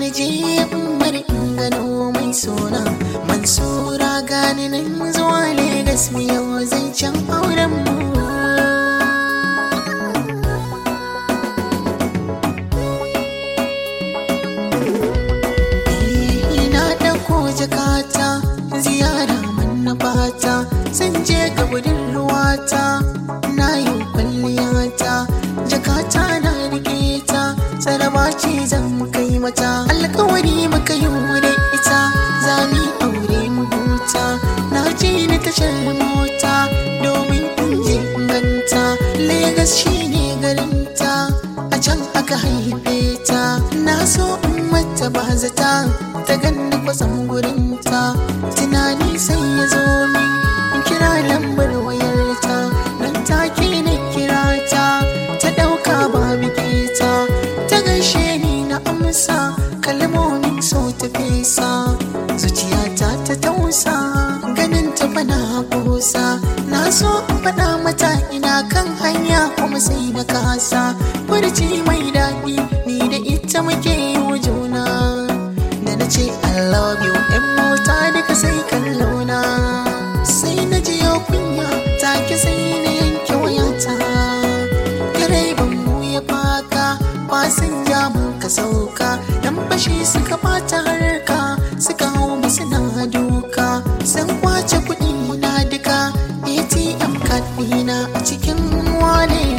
na je umar in gano mai suna mansura gani nan zuwa Legas mu yau zancen auren mu na ɗauko jakata ziyara manna fata zan je ga budurwata na yi kwalliyata jakata na rike ta saraba ce zan kai mata alkawari muka yi da ita za mu aure mu huta na je na tashar mota domin in je ganta Legas shine garinta a can aka haife ta na so in mata ba zata ta ganni kwasan gurinta tunani sai ya zo min in kira lambar wayarta nan take na kira ta ta ɗauka ba ta ta gaishe ni na amsa kalmomin so ta fesa zuciyata ta tausa ganin ta fana kusa na so in faɗa mata ina kan hanya kuma sai na kasa furci mai daɗi ni da ita muke yi wa juna da na ce I love you ‘yan mota duka sai kallona sai na ji yau kunya take sai na yanke wayata direban mu ya faka fasin jamun ka sauka dan bashi suka bata harka suka hau mu suna duka sun kwace kuɗi na duka atm card ɗina a cikin wallet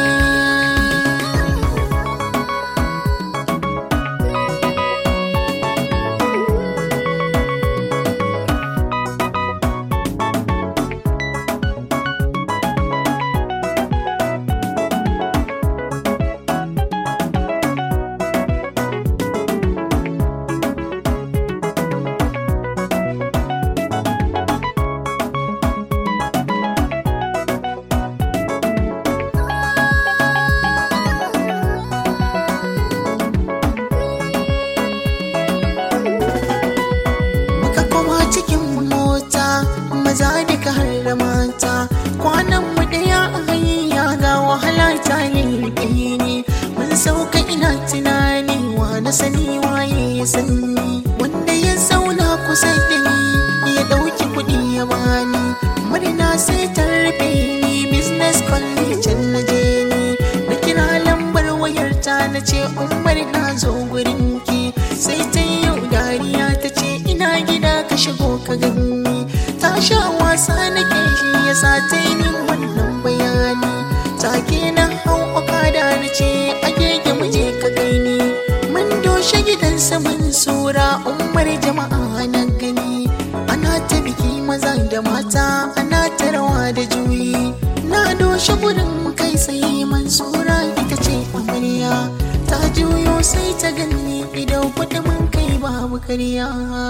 muka koma cikin mota maza duka har da mata kwanan mu daya a hanya ga wahala ta lilbe ni mun sauka ina tunani wa na sani waye ya sani wanda ya zauna kusa da ni ya dauki kuɗi ya bani murna sai ta rufe ni business college na je ni na kira lambar wayarta na ce umar na zo gurin ki sai ta yi yau dariya ta ce ina gida ka shigo ka gani ta sha wasa nake shi ya sa ta yi min wannan bayani take na hau okada na ce a gege mu je ka gani mun doshe gidan saman sura umar jama'a na gani ana ta biki maza da mata ana ta rawa da juyi na doshe gudun kai sai mansura ita ce amarya ta juyo sai ta ganni idan kuɗi mun kai babu karya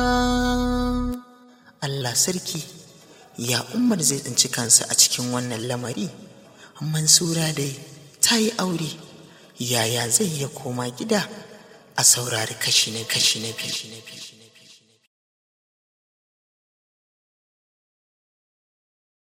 Allah sarki ya umar zai tsinci kansa a cikin wannan lamari mansura dai ta yi aure yaya zai ya koma gida a saurari kashi na kashi na biyu